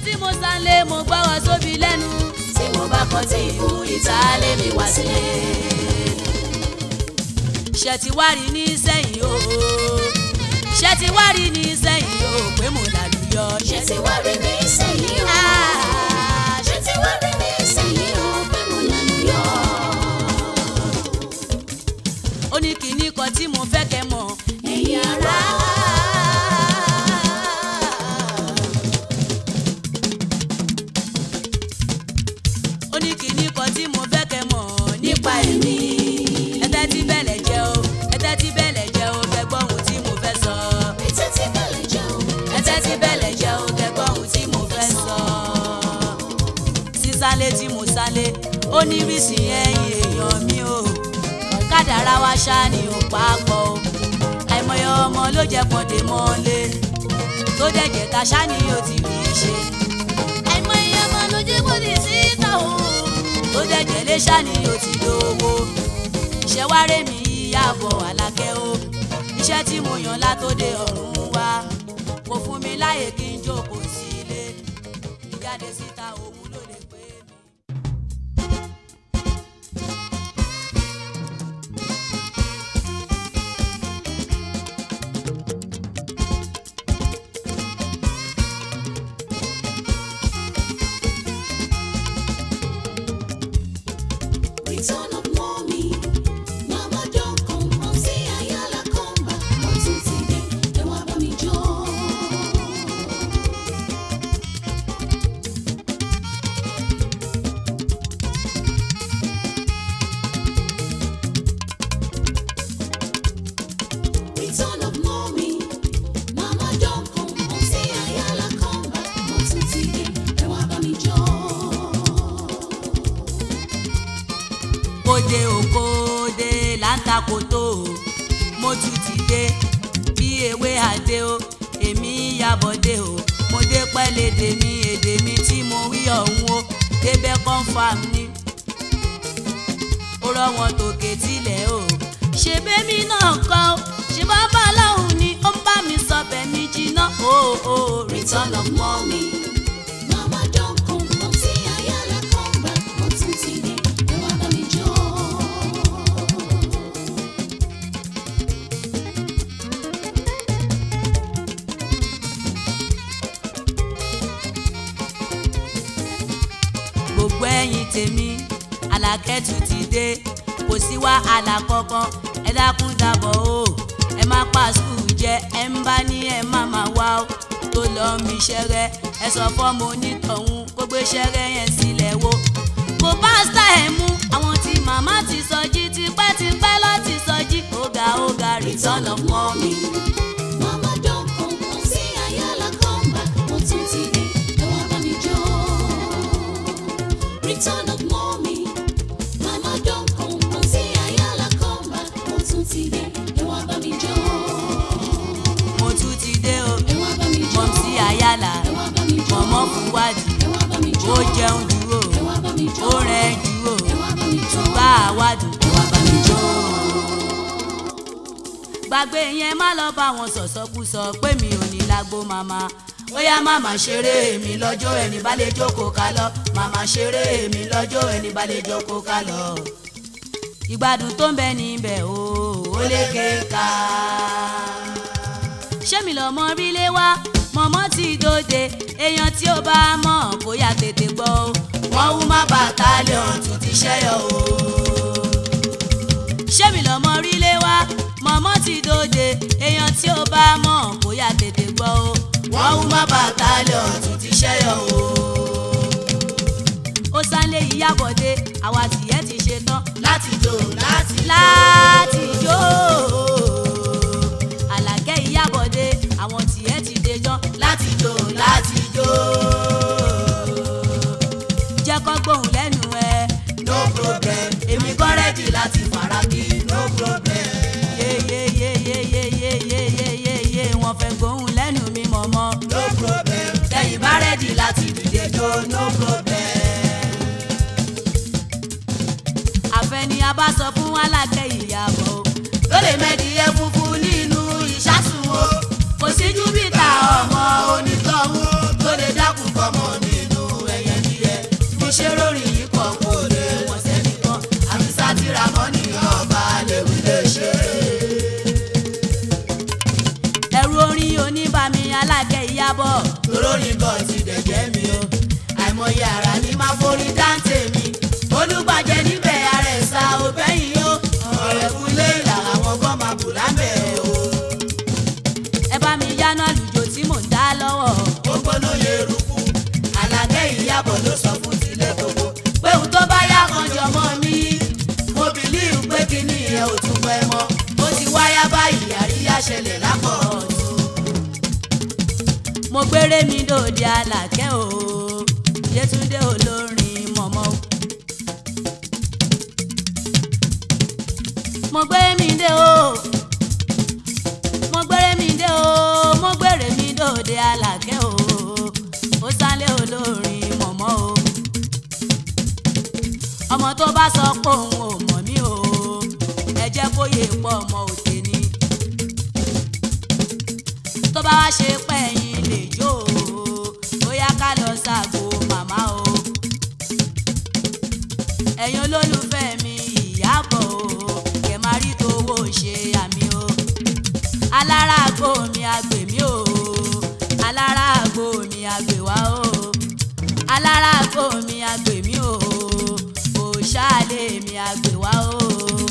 tí mo sálé mo gbọ́wọ́ sóbi lẹ́nu tí mo bá kọ́ tí ìmú ìtàlẹ́ mi wá sílé. ṣe ti wá rí ní sẹ́yìn o ṣe ti wá rí ní sẹ́yìn o pé mo lálùyọ ṣé ti wá rí mi sẹ́yìn o. ṣé ti wá rí mi sẹ́yìn o pé mo lànà yọ. ó ní kinní kan tí mo fẹ́ kẹ́ mọ̀ ẹ̀yin ará. ó ní kinní kan tí mo fẹ́ kẹ́ mọ̀ nípa ẹ̀mí. ẹtẹ́ tí bẹ̀lẹ̀ jẹ́ o ẹtẹ́ tí bẹ̀lẹ̀ jẹ́ o kẹgbọ́n ohun tí mo fẹ́ sọ ètò tí bẹ̀lẹ̀ jẹ́ o. ẹtẹ́ tí bẹ̀lẹ̀ jẹ́ o kẹgbọ́n ohun tí mo fẹ́ sọ. sísálé tí mo sálé ó ní rísì ẹ̀yìn èèyàn mi o kádàrá wa ṣá ni ò papọ̀ o àìmọye ọmọ ló jẹ́ pọ̀dé mọ́lé tó dẹ̀jẹ̀ ta ṣá ni ó ti rí i ṣe àìmọye ọmọ ló jẹ́ pọ̀dé síta o tó dẹ̀jẹ̀ lé ṣá ni ó ti lówó ṣẹ̀wárẹ̀ mi yíyàbọ̀ alákẹ́ o iṣẹ́ tí mo yàn látòde ọ̀run wá kò fún mi láyè kí n jókòó sílé ìjáde síta òun ló lè pé mi. Return of mommy. Mama don't come home. Say Ayala come back. Mo tún ti dé. Ẹ wá bá mi jó. Return of mommy. Mama don't come home. Say Ayala come back. Mo tún ti dé. Ẹ wá bá mi jó. kóde òkóde láńtàkótó o mo tún ti dé bí ewé àdé o èmi yàbọ̀dé o mo dé pẹ́lẹ́dẹ̀ ní èdè mi tí mo wí ọ̀hún o débẹ̀ confam ni ó rọ́ wọn tòkè tilẹ̀ o ṣe bẹ́mi náà kọ́ o ṣe bàbá aláhùn ni ó ń bá mi sọ bẹ̀mí jiná o o Return of mommy. Mama don't come home. Say Ayala come back. Mo tún ti dé. Ẹ wá bá mi jó. gbogbo ẹ̀yin tèmi alákẹ́tù ti dé kò sí wàhálà kankan ẹ dákun dábọ̀ o ẹ má pa skul jẹ ẹ ń bá ní ẹ má má wá o tó lọ mi ṣẹrẹ ẹ sọ fọ́mọ onítọ̀hún kó gbé ṣẹrẹ yẹn sílẹ̀ wo kò bá sá ẹ̀ mú àwọn tí màmá ti sọjí tipẹ́tipẹ́ lọ́ ti sọjí ọ̀gá ọ̀gá return of mommy. Mama don't come home. Say Ayala come back. Mo tún ti dé. Ẹ wá bá mi jó. Return of mommy. Mama don't come home. Say Ayala come back. Mo tún ti dé. Ẹ wá bá mi jó. mo tún ti dé o Ẹ wá bá mi jó. mọ̀ sí àyàlà Ẹ wá bá mi jó. mọ̀mọ́ fún wádìí Ẹ wá bá mi jó. ó jẹun dúró Ẹ wá bá mi jó. ó rẹ̀ dúró Ẹ wá bá mi jó. bá àwádùn Ẹ wá bá mi jó. gbàgbé yẹn má lọ bá wọn sọ̀sọ́kúsọ pé mi ò ní lágbo màmá ó yá màmá ṣeré mi lọ́jọ́ ẹni bá lè jókòó ká lọ màmá ṣeré mi lọ́jọ́ ẹni bá lè jókòó ká lọ. ìgbádùn tó ń bẹ níbẹ̀ o ó lè ké ká. ṣé mi lọ́mọ rílé wá mọ̀mọ́ ti dòde èèyàn tí ó bá mọ̀ kó yá tètè gbọ́ o wọ́n wú má bàtálíọ̀n tún ti ṣẹ́yọ̀ o ṣé mi lọ́mọ rílé wá mọ̀mọ́ ti dòde èèyàn tí ó bá mọ̀ kó yá tètè gbọ́ o wọ́n wú má bàtálíọ̀n tún ti ṣẹ́yọ̀ o. ó sálé ìyábọ̀dé àwa tìyẹ́ ti ṣe tán Láti jó láti láti jó àlàkẹ́ ìyábọ̀dé àwọn tìyẹ́ ti dé ján láti jó láti jó. jẹ́ kó gbóhùn lẹ́nu ẹ No problem. Èmi kọ́ rẹ́dì láti faraki. No problem. yeyeyeyeyeyeyeyeye wọ́n fẹ́ gbóhùn lẹ́nu mi mọ̀mọ́. No problem. Tẹ̀yìn bá rẹ́dì láti dìde jó. No problem. àfẹni a bá sọ fún alákẹ́ ìyàbọ̀ o. Tó lè mẹ́dí alágẹ̀ ìyàbọ̀ torórin kan ti dẹ̀jẹ̀ mi o àìmọye ara ni máa forí dáńtè mi olùgbàjẹ́ níbẹ̀ ara ẹ̀ sá o bẹ́yìn o ọ̀rẹ́ kúlé ìlà àwọn kan máa bù lábẹ́ o ẹ bá mi yáná lùjọ tí mò ń dá lọ́wọ́ ó gbóná eruku alágẹ̀ ìyàbọ̀ ló sọ fún tilẹ̀ gbogbo pé òun tó bá yá kan jọmọ mi mo bìlíù pé kíní ẹ ò tún pẹ́ mọ́ ó ti wáyá báyìí àríyá ṣẹlẹ̀ lápọ̀ ọ̀tún. mo gbére mi dòde àlàkẹ́ o yétúndé olórin mọ̀mọ́ o. mo gbére mi dé o mo gbére mi dé o mo gbére mi dòde àlàkẹ́ o ó sálé olórin mọ̀mọ́ o. ọmọ tó bá sọ pé òun ò mọ̀ mí o ẹ jẹ́ kó yé pọ̀ ọmọ òde ni tó bá wá ṣe pẹ́yìn lè jó o bóyá ká lọ ṣàgbo màmá o ẹ̀yin olólùfẹ́ mi ìyàbọ̀ o kẹ̀ máa rí tówó ṣe àmì o alára àgbo mi àgbè mí o alára àgbo mi àgbè wá o alára àgbo mi àgbè mí o òṣàlẹ̀ mi àgbè wá o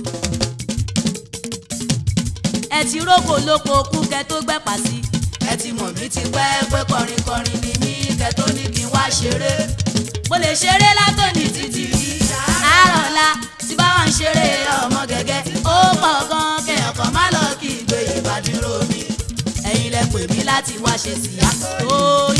ẹ ti rókò lóko kú kẹ tó gbẹ́pà sí ẹ ti mọ̀ mí ti pẹ́ pé kọrin kọrin ni mí kẹ́ tó ní kí n wá ṣeré mo lè ṣeré látòní títí àárọ̀ ọ̀la tí bá wà ń ṣeré ọmọ gẹ́gẹ́ ó pọ̀ gan kẹyàn kan má lọ kí ìgbé ìbádúró mi ẹ̀yin lẹ pè mí láti wá ṣe síyá tóyì.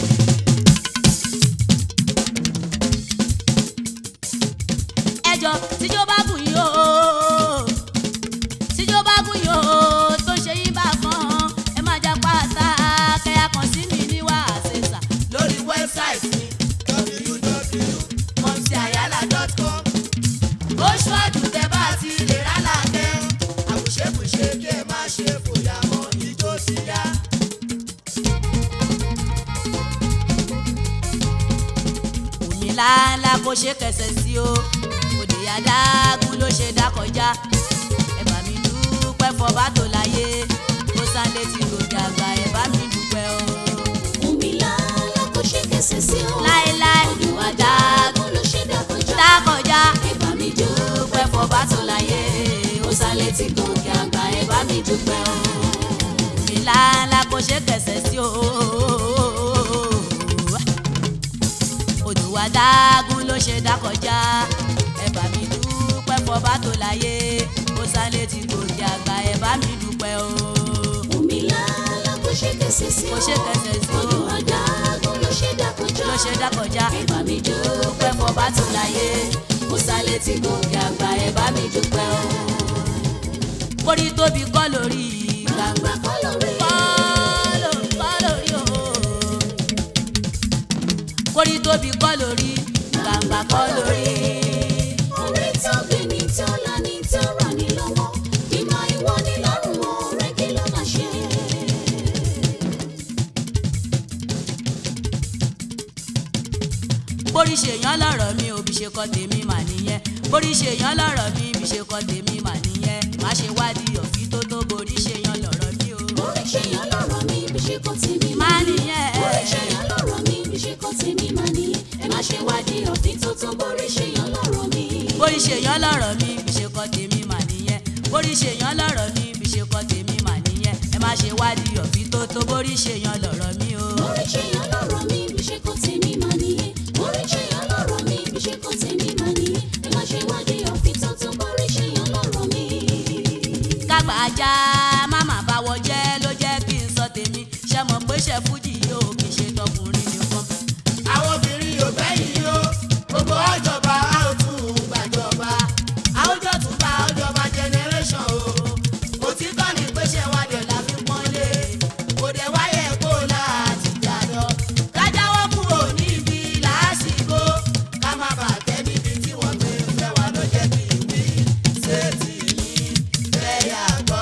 ẹjọ tíjó bá gùn yín o tíjó bá gùn yín o tó ṣe yín bá kan ẹ má já pátá kẹyà kan sí mi ní wàásẹsà lórí wẹ́bsáìtì mi www.momsiayala.com ó ṣọ́ọ̀dù tẹ bá ti lè rálá kẹ́ àbùṣebùṣe kí ẹ má ṣe fòyà mọ́ ijó ti yá. omi ńláńlá kó ṣe kẹsẹ̀ sí o òde adágún ló ṣe dá kọjá ẹ bá mi dúpẹ́ fọba tó láyé ó sálé tí gòkè àgbà ẹ bá mi dúpẹ́ o. Omi lálá kò ṣe kẹsẹ̀ sí o. láéláé Odò adágún adágún ló ṣe dá kọjá. dá kọjá Ẹ bá mi dúpẹ́ fọba tó láyé. Ó sálẹ̀ tí gòkè àgbà ẹ bá mi dúpẹ́ o. omi ńláńlá kó ṣe kẹsẹ̀ sí o. odò adágún ló ṣe dá kọjá ẹ bá mi dúpẹ́ fọba tó láyé ó sálé tí gòkè àgbà ẹ bá mi dúpẹ́ o. Omi lálá kò ṣe kẹsẹ̀ sí o. Kò ṣe kẹsẹ̀ sí o. Odò adágún ló ṣe dá kọjá. ló ṣe dá kọjá. Ẹ bá mi dúpẹ́ fọba tó láyé. Ó sálẹ̀ tí gòkè àgbà ẹ bá mi dúpẹ́ o. kórí tóbi kọ́ lórí Gbàgbà kọ́ lórí. kọ́ ló- kọ́ lórí o. kórí tóbi kọ́ lórí gbàǹgbà kọ́ lórí. Orí tó gbé ní tó lá ní tó rà ní lọ́wọ́. Ìmọ̀ ìwọ ni lọ́rùn ọ̀rẹ́ kí ló máa ṣe? bórí ṣèyàn lọ́rọ̀ mi ò bí ṣe kọ́ tèmi mà nìyẹn bórí ṣèyàn lọ́rọ̀ mi bí ṣe kọ́ tèmi mà nìyẹn má ṣe wádìí ọ̀fí tó tó borí ṣèyàn lọ́rọ̀ mi o. Orí ṣèyàn lọ́rọ̀ mi bí ṣe kọ́ tèmi má máa ní. nìyẹn Orí ṣèyàn lọ́rọ̀ mi bí ṣe kọ́ tèmi máa ní. Ẹ má ṣe wádìí òfin tó tó borí ṣèyàn lọ́rọ̀ mi. bórí ṣèyàn lọ́rọ̀ mi bí ṣe kọ́ tèmi mà nìyẹn bórí ṣèyàn lọ́rọ̀ mi bí ṣe kọ́ tèmi mà nìyẹn ẹ má ṣe wádìí ọ̀fí tó tó borí ṣèyàn lọ́rọ̀ mi o. Orí ṣèyàn lọ́rọ̀ mi bí ṣe kọ́ tèmi máa ní. Orí ṣèyàn lọ́rọ̀ mi bí ṣe kọ́ tèmi máa ní. Ẹ má ṣe wádìí òfin tó tó borí ṣèyàn lọ́rọ̀ mi. kágbà ajá máma báwọ jẹ́ ló jẹ́ kí n sọ tèmi ṣe mọ̀ pé ṣe fújì yóò kì í ṣe tọkùnrin nìkan. àwọn obìnrin yóò bẹ́yìn o gbogbo ọjọba a ó tún gbàjọba àwùjọ tún bá ọjọba generation o òtítọ́ ni pé ṣe wá dẹ̀ la fi pọ́nlé kò dẹ̀ wáyé kó láti jàdọ̀ kájáwọ́ kúrò níbi làásìgbò ká má bàa tẹ́ níbi tí wọ́n gbé fẹ́ wá ló jẹ́ kí n wí sétí yìí fẹ́ yà gbọ́.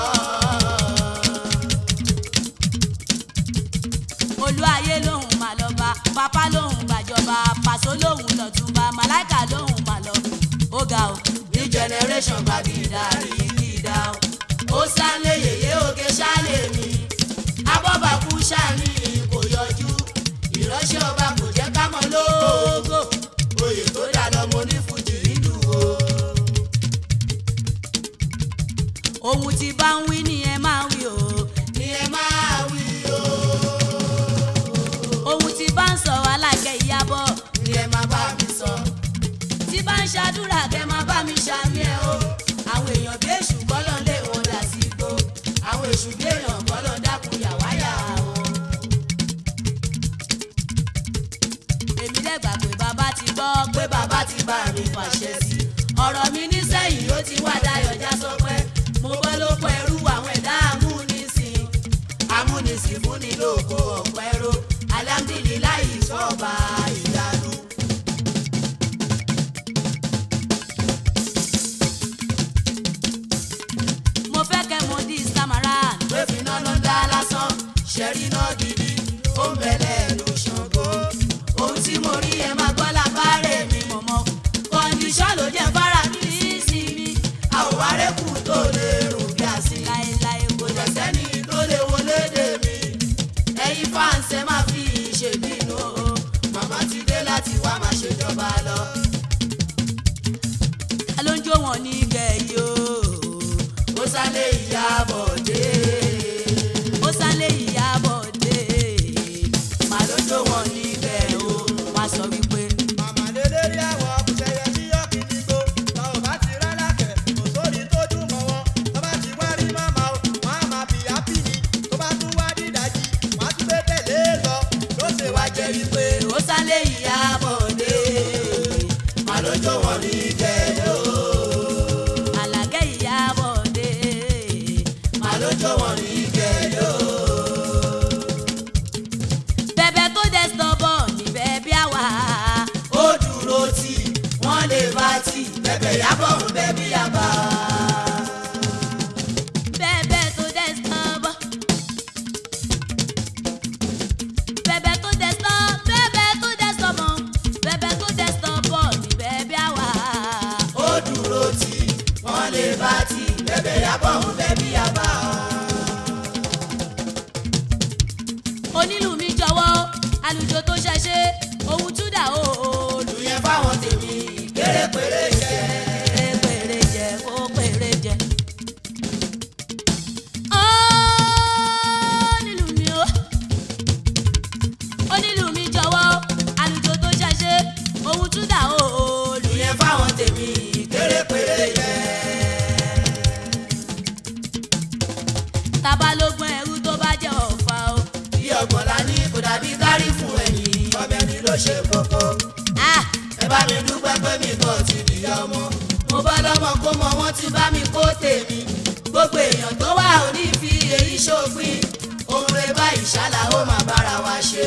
olú ayé lòun mà lọ bá pápá lòun gbàjọba pàṣọ lòun lọ́túnba màláìkà lòun mà lọ ó ga o. new generation bá gidà rí gidà o. ó sálé yèyé òkè sálé mi abọ́bàkú sálí ọ̀rọ̀ mi nísẹ̀yìn ó ti wá dayọ̀ já sọpẹ́ mo bọ́ ló pọ̀ ẹrú àwọn ẹ̀dá amúnisìn amúnisìn fún ni lóko ọ̀pẹ́ ro alhamdulilayi sọ́ọ̀bà ìyanu. mo fẹ́ kẹ́ mo di samaran. pé finá ló ń dá lásán ṣẹ̀rí náà gidi ó ń bẹ̀lẹ̀ ló ṣàngó ohun tí mo rí ẹ máa gbọ́ lábárẹ̀ mi mọ̀mọ́ kọ́ndíṣọ́ ló jẹ́ fara mi ní ìsinmi a ò wá rẹ́kù tó lè rò bí a sí láéláé kò jẹ́ sẹ́ni tó lè wọlé dè mí ẹ̀yin fáǹsẹ̀ máa fi ṣèbínú o màmá ti dé láti wá máa ṣèjọba lọ. ta ló ń jó wọn ní gẹ̀ẹ́yì o. ó sálé ìyá bọ̀dé ó sálé ìyàbọ̀ dé. màá ló jó wọn níbẹ̀ o. wọ́n á sọ wípé Màmá lélẹ́rí àwọn kùsẹ̀yẹ tí yọ kìíní gbó. Tọ́ ò bá ti rálákẹ̀, kò sóri tó dùn mọ́ wọn. Tọ́ bá ti wá rí màmá o, wọ́n á máa fìyà pì ní. Tó bá tún wá dídájí, wọ́n á tún gbé tẹ̀lé lọ. Ló ṣe wá jẹ́ wípé ó sálé ìyá bọ̀dé màá ló jó wọn níbẹ̀ o. àlàkẹ́ ìyàbọ̀ dé. màá ló jó wọn níbẹ̀ o. bẹ̀bẹ̀ tó dẹ̀ sọ́bọ̀ níbẹ̀ bí àwa. ó dúró tì wọ́n lè bá tì bẹ̀bẹ̀ yábọ̀ ń bẹ́ bí yàbá. bẹ̀bẹ̀ tó dẹ̀ sọ́bọ̀. bẹ̀bẹ̀ tó dẹ̀ sọ́ bẹ̀bẹ̀ tó dẹ̀ sọ́bọ̀ bẹ̀bẹ̀ tó dẹ̀ sọ́bọ̀ níbẹ̀ bí àwa. ó dúró tì wọ́n lè bá tì bẹ̀bẹ̀ yábọ̀ ń bẹ́ bí yàbá. onílù mi jọ̀wọ́ àlùjọ tó ṣẹṣẹ ohun túdà o. lù yẹn fáwọn tèmi kéré péré jẹ. pèrè jẹ kó pèrè jẹ. onílù mi o onílù mi jọ̀wọ́ àlùjọ tó ṣẹṣẹ ohun túdà o. lù yẹn fáwọn tèmi kéré péré jẹ. tabalógun ẹrú tó bá jẹ ọ̀fà o. bí ọgbọ̀n la ní kò dàbí kárí fún ẹ̀yìn ọbẹ̀ ni ló ṣe kókó. Ah, ẹ bá mi dúpẹ́ pé mi kò ti dìyà ọmọ. mo bá lọ́mọ kó mọ wọ́n ti bá mi kó tèmi. gbogbo èèyàn tó wà ò ní fi èyí ṣòpin. ohun rẹ báyìí ṣálá ó máa bára wa ṣe.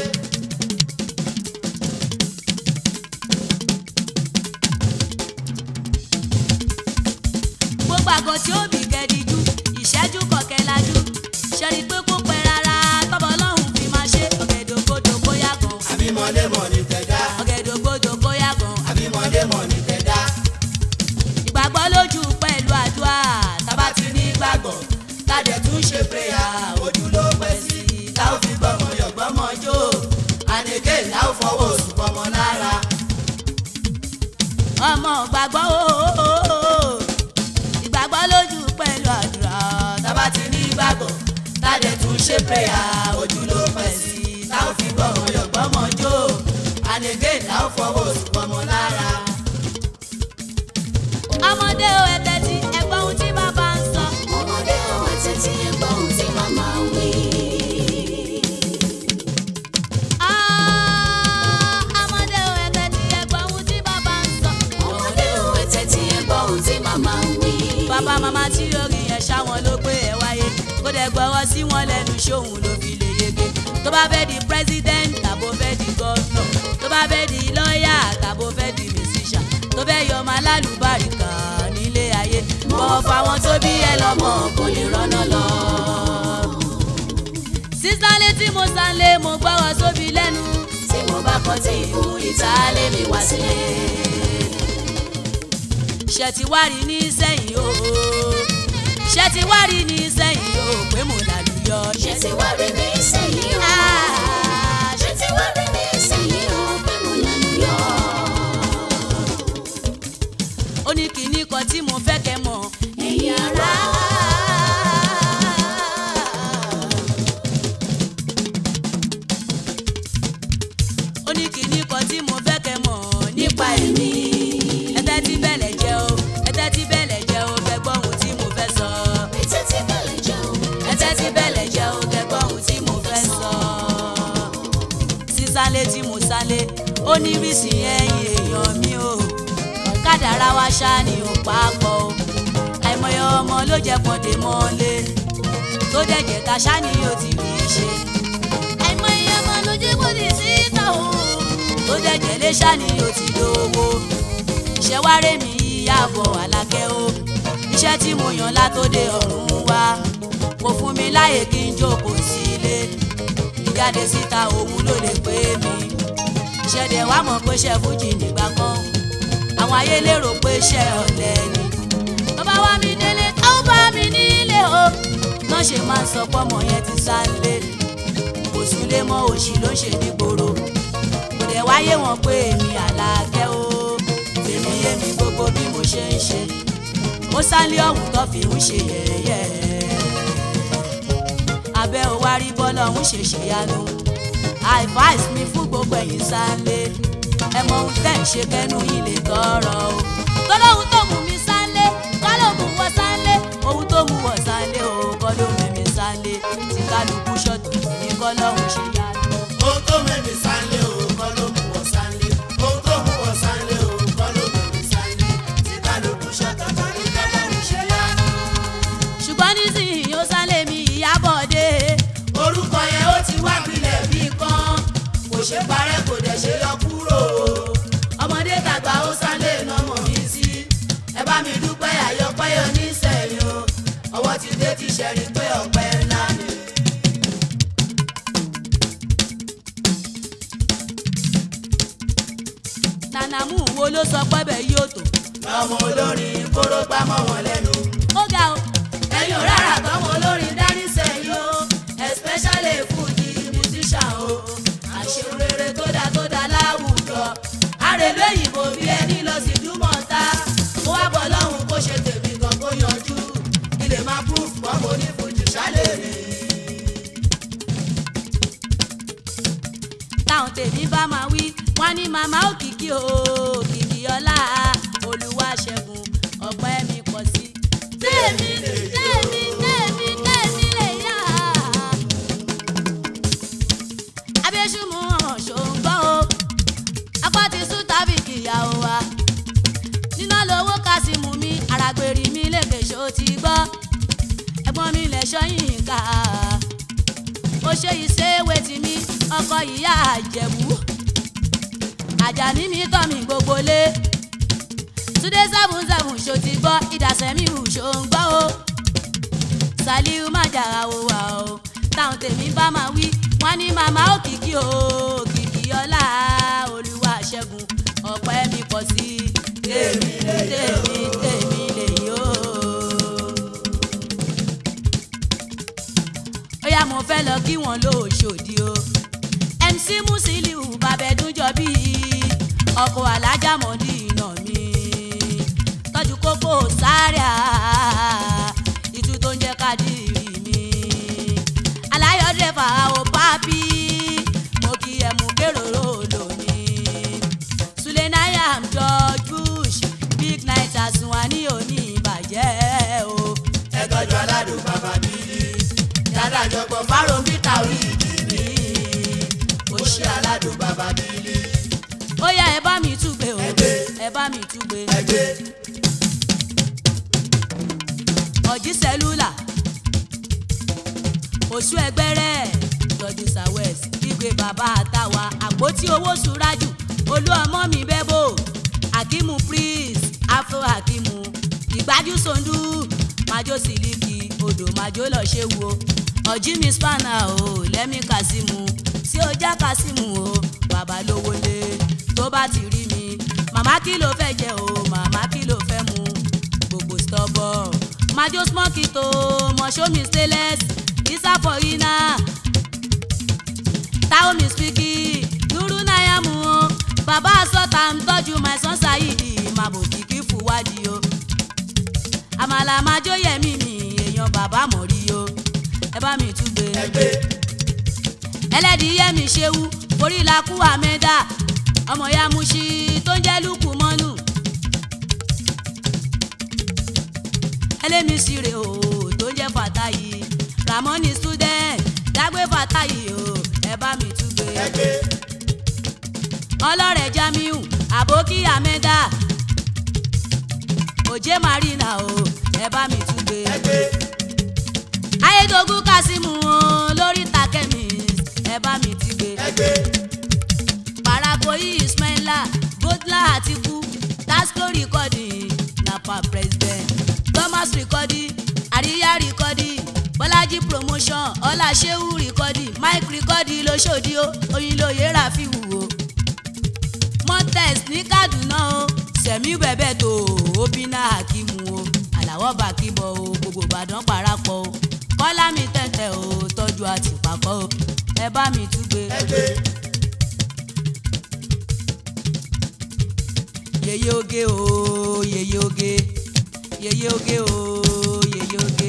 gbogbo àgọ́ tí ó bì gẹ̀díjú ìṣẹ́jú kọ̀kẹ́lájú ṣẹ́ni pé kó pẹ́ rárá tọ́bọ̀ ọlọ́run fi máa ṣe ọ̀gẹ̀dògbodò bóyá gan àbí mọ́lé mọ̀ ní tẹ̀dá. ọ̀gẹ̀dògbodò bóyá gan àbí mọ́lé mọ̀ ní tẹ̀dá. ìgbàgbọ́ lójú pẹ̀lú àdúrà tábà ti ní gbàgbọ́ tádẹ̀ tún ṣe péyà ojú ló pẹ́ sí i. tá ò fi gbọ́mọ yọ̀ gbọ́mọ jó. àdèké tá ò fọwọ́ oṣù pọmọ lára. ọmọ gbàgbọ́ ooo ìgbàgbọ́ lójú pẹ̀lú àdúrà tábà ti ní gbàgbọ́ tádẹ̀ tún ṣe péyà ojú ló pẹ́ sí i. tá ò fi gbọ́mọ yọ̀ gbọ́mọ jó. àdèké tá ò fọwọ́ oṣù pọmọ lára. ọmọdé o ẹ̀tẹ̀ tí ẹ̀gbọ́n ohun tí bàbá ń sọ ọmọdé ọmọ títí ẹgbọ́n ohun tí màmá ń wí. Ah, ọmọdé o ẹ̀tẹ̀ tí ẹ̀gbọ́n ohun tí bàbá ń sọ ọmọdé ọmọ títí ẹgbọ́n ohun tí màmá ń wí. bàbá màmá tí orin yẹn ṣáwọn ló pé ẹ wáyé kó dẹ̀ gbọ́rọ̀ sí wọn lẹ́nu ṣóhun ló fi lè yege tó bá fẹ́ di president tàbó fẹ́ di governor tó bá fẹ́ di lawyer tàbó fẹ́ di musician tó fẹ́ yọ ọmọ alálùbáríkà nílé ayé bọ̀wọ̀ fáwọn tó bí ẹ lọ́mọ kò lè rọ́nà lọ. sísálé tí mo sálé mo gbọ́rọ̀ sóbi lẹ́nu tí mo bá kọ́ tí ìfún ìtàlé mi wá sílé. ṣètìwárí ní sẹ́yìn o ṣètìwárí ní sẹ́yìn o pé mo lálùyọ ṣé ti wá rí mi sẹ́yìn o. Ah, ṣé ti wá rí mi sẹ́yìn o pé mo lẹ́nu yọ. ó ní kinní kan tí mo fẹ́ kẹ́ mọ̀ ẹ̀yin ará. ó ní kinní kan tí mo fẹ́ kẹ́ mọ̀ nípa nípa ẹ̀mí ẹ̀mí. ẹ̀tẹ́ tí bẹ̀lẹ̀ jẹ́ o ẹ̀tẹ́ tí bẹ̀lẹ̀ jẹ́ o kẹ́ gbọ́ ohun tí mo fẹ́ sọ ètò tí bẹ̀lẹ̀ jẹun. ẹ̀tẹ́ tí bẹ̀lẹ̀ jẹ́ o kẹ́ gbọ́ ohun tí mo fẹ́ sọ sísálé tí mo sálé ó ní rísì ẹ̀yìn èèyàn mi o ká kádàrá wa ṣá ni ò papọ̀ o àìmọye ọmọ ló jẹ́ pọ́ndé mọ́lé tó dẹ̀jẹ̀ ká ṣá ni ó ti rí i ṣe àìmọye ọmọ ló jẹ́ pọ́ndé síta o tó dẹ̀jẹ̀ lé ṣá ni ó ti lówó iṣẹ́ wá rẹ̀ mí yàbọ̀ alákẹ́ o iṣẹ́ tí mo yàn látòde ọ̀run wá kò fún mi láyè kí n jókòó sílé ìjáde síta òun ló lè pé mi ṣẹ̀dẹ̀ wá mọ̀ pé ṣe fújì nígbà kan àwọn ayé lérò pé ṣe ọ̀lẹ ni bàbá wa mi délé tó bá mi nílé o náà ṣe máa ń sọ pọ́mọ yẹn ti sá lé kò súnlé mọ́ òṣì ló ń ṣe nígboro kò dẹ̀ wáyé wọn pé èmi àlàkẹ́ o tèmi yé mi gbogbo bí mo ṣe ń ṣe mo sálé ọ̀hún tó fi ń ṣe yẹ̀yẹ́ abẹ́ ò wá rí bọ́lá ọ̀hún ṣe ṣèyanu advice mi fún gbogbo ẹ̀yin sálé ẹ mọ ohun tẹ́ ń ṣe kẹ́nu yìí lè tọrọ o tọ́lọ́hún tó mú mi sálé kọ́ ló mú wọ sálé ohun tó mú wọ sálé o kọ́ ló mú mi sálé tí kálukú ṣọ́ọ̀tù ní kọ́ lọ́hún ṣe yanu. ohun tó mẹ́mi sálé o kọ́ ló mú wọ sálé ohun tó mú wọ sálé o kọ́ ló mẹ́mi sálé tí kálukú ṣọ́tọ̀ kan ní kọ́lọ́run ṣe yánu. ṣùgbọ́n nísìnyí ó sálé mi ìyábọ̀dé orúkọ yẹn ó ti wá gbilẹ̀ bí kan kò ṣe parẹ́ kò dẹ̀ ṣe yọ kúrò ọmọdé tàgbà ó sálé nọmọ mi sí ẹ bá mi dúpẹ́ àyọpẹ́yọ nísẹ̀yìn o ọwọ́ ti dé ti ṣẹ̀rí pé ọ̀pẹ ńlá ni. nànàmú wo ló sọ pé bẹ́ẹ̀ yóò tó lọmọ olórin kóró gbámọ́ wọn lẹ́nu. ó ga o ẹ̀yin ò rárá tọmọ olórin dání sẹ́yìn o especially fújì musician o àṣerere tó dáa tó dáa láwùjọ àrèlú òyìnbó bí ẹni lọ sí dúmọ̀ta mo wá bọ̀ lọ́hùn kó ṣe tèmi gan kó yanjú ilé máa proof mọ́ mo ní fújì ṣálẹ̀ mi. táwọn tèmi bá máa wí wọn ní màmá òkìkí o òkìkí ọlá olúwa ṣẹ́gun ọpẹ́ mi pọ̀ sí. tèmi tèmi tèmi tèmi lè yá. abẹ́sùmù ṣòǹgbọ́ o apá ti sùn tàbí kìyàwó wa níná lówó kásìmù mi àràgbèrè mi lèkè ṣó ti gbọ́ ẹ̀gbọ́n mi lẹ̀ ṣọ́yìn ká ó ṣe ìṣèwé tì mí ọkọ ìyá àjẹ̀bú àjàní mi tọ́ mi gbogbo lé túndé seven seven ṣó ti gbọ́ ìdásẹ́mi hù ṣó ń gbọ́ o saliu má jàrá o wà o táwọn tèmi bá máa wí wọn ní màmá òkìkí o òkìkí ọlá olúwa ṣẹ́gun ọpẹ́ mi pọ̀ sí tèmi tèmi tèmi lèyí o. ó yá mo fẹ́ lọ kí wọ́n lóṣòdì o mc musiliu babẹ́dúnjọ bíi ọkọ̀ alájà mọ́dí iná mi tọ́jú kókó sáré à ìtú tó ń jẹ́ kádìrì mi aláyọ̀dẹ̀ fàáwọ̀ pápí mo kí ẹ mú kéròrò lónìí sulenaya george bush big night àsùnwọ̀n òní ìbàjẹ́ o ẹ tọ́jú aládùn bàbá bíi yàrá àjọpọ̀ fáró bíta orí ìdí mi ó ṣe aládùn bàbá bíi ó yá ẹ bá mi túgbe o Ẹgbẹ́. ẹ bá mi túgbe ẹgbẹ́. ọ̀jí sẹ́lúlà oṣù ẹgbẹ́rẹ́ tọ́jú southwest gbígbé bàbá àtàwà àpótí owó ṣúrájù olú ọmọ mi bẹ́bò akimu prince afro akimu ìgbájú sondu majo siliki odò majo lọ ṣe wo ọ̀jí mi spanner o lẹ́mí kasimu tí ó já kasimu o bàbá lówó lé tó bá ti rí mi màmá kí ló fẹ́ jẹ o màmá kí ló fẹ́ mu gbogbo stubborn majo smoky to moshomi stainless isa for ina taomi spiki nuru nayamu o bàbá sọta ń tọ́jú my son sayidi màbò kìkì fúwádìí o àmàlà majo yẹmi mi èèyàn bàbá mọ̀rí o ẹ bá mi túgbe ẹgbẹ́ ẹlẹ́dìí mi ṣewu orí la kú àmẹ́dá ọmọ ya muṣi tó ń jẹ́ lùkù mọ́nù ẹlẹ́mìsirè o tó ń jẹ́ fàtáyì ramoni student dágbé fàtáyì o ẹ bá mi túgbe ẹgbẹ́ ọlọ́rẹ̀ jamiu àbókí àmẹ́dá òjé marina o ẹ bá mi tún gbé. ẹgbẹ́ ayédogún kásímù o lórí takẹ́mi ẹ bá mi ti gbé. ẹgbẹ́ parakoyi ismaila godla atiku tasco recording napa president thomas recording àríyá recording bọ́lájí promotion ọláṣẹ́wù recording mike recording lóṣòdì o oyinlóye rafiu o montes ní kaduna o sẹ̀mí bẹ̀bẹ̀ tó obìnrin hakimu o àlàwọ̀ bàkíbọ̀ o gbogbo ìbàdàn parapọ̀ o kọ́lá mi tẹ̀tẹ̀ o tọ́jú àtìpàkọ́ o ẹ bá mi túgbe. ẹgbẹ́ yeye oge o yeye oge yeye oge o yeye oge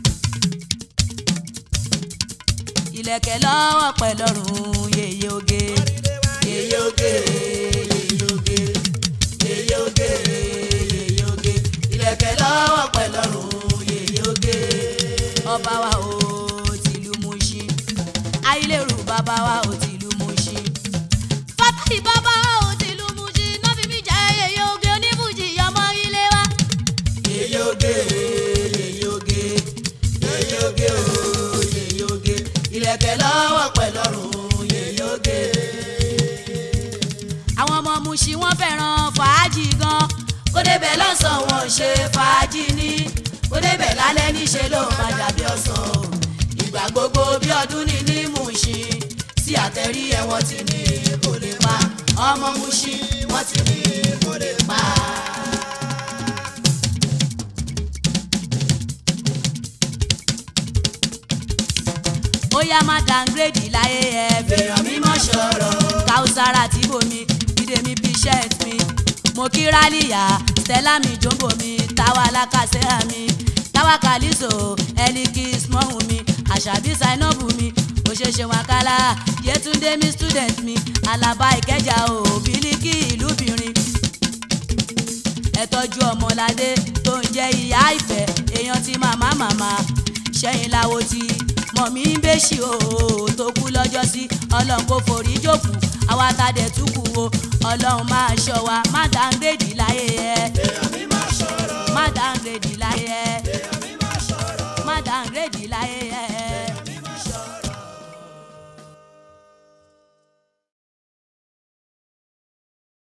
ìlẹ̀kẹ̀ lọ́wọ́ pẹ̀lọ́rùn yeye oge yeye oge yeye oge yeye oge yeye oge ìlẹ̀kẹ̀ lọ́wọ́ pẹ̀lọ́rùn yeye oge ọba wa o tìlú Mùṣín ayélujára bàbá wa o tìlú Mùṣín fátàlì bàbá ò tìlú Mùṣín náà fi mí jẹ́ yeye oge onífújì ọmọ ilé wa. yeye oge yeye oge yeye oge o yeye oge ìlẹ̀kẹ̀ lọ́wọ́ pẹ̀lọ́rùn yeye oge. àwọn ọmọ Mùṣín wọ́n fẹ́ràn fàájì gan kó débẹ̀ lọ́sàn-án wọn ò ṣe fàájì ní kó débẹ̀ lálẹ́ níṣẹ́ ló máa dàbí ọ̀sán o ìgbà gbogbo bí ọdún ní ní Mùṣín sí àtẹ̀rí ẹ̀wọ̀n ti ní kò lè pa ọmọ Mùṣín wọ́n ti ní kò lè pa. ó yá má downgrade láyé ẹ fèèyàn mímọ́ sọ̀rọ̀ káùsára tí bomi bídèmí bíṣẹ́ẹ̀t mi mo kí rálíyà stella mi jombo mi táwa alákàsẹ́hà mi táwa kàlíso ẹlíkì smọ́hùn mi àṣàbí sainabu mi òṣèṣe wákàlà yẹtúndé mi student mi alaba ìkẹjà o bílíkì ìlúbìnrin ẹ tọ́jú ọmọládé tó ń jẹ́ ìyá ìfẹ́ èèyàn ti màmá màmá ṣẹ́yìn láwo ti mọ̀ mí ń bẹ́ṣì o tó kú lọ́jọ́ sí ọlọ́run kò forí jókòó àwa ta dẹ̀ tún kú o ọlọ́run máa ṣọ́ wa má dáńgbèdì láyé ẹ